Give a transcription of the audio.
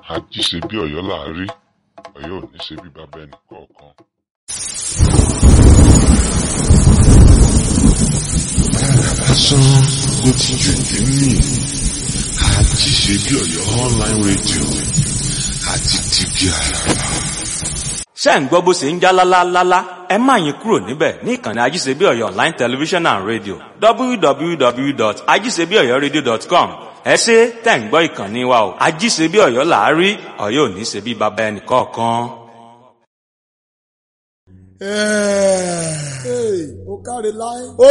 ají ṣe bí ọ̀yọ́ là á rí ọ̀yọ́ ò ní ṣe bí bàbá ẹnì kọ̀ọ̀kan. lásán ló ti jù nínú àti ṣe bí ọ̀yọ́ online radio àti tìbí àràrà. ṣé ń gbọ́ bó ṣe ń já lálálálá ẹ má yín kúrò níbẹ̀ ní ìkànnì ajíṣebí ọ̀yọ́ online television and radio www.ajíṣebíọ̀yọ́radio.com ẹ ṣe tẹ̀ ń gbọ́ ìkànnì wa o ajíṣebí ọ̀yọ́ là á rí ọ̀yọ́ ò ní ṣe bí bàbá ẹnì kọ̀ọ̀kan. Hey, ó káre láé.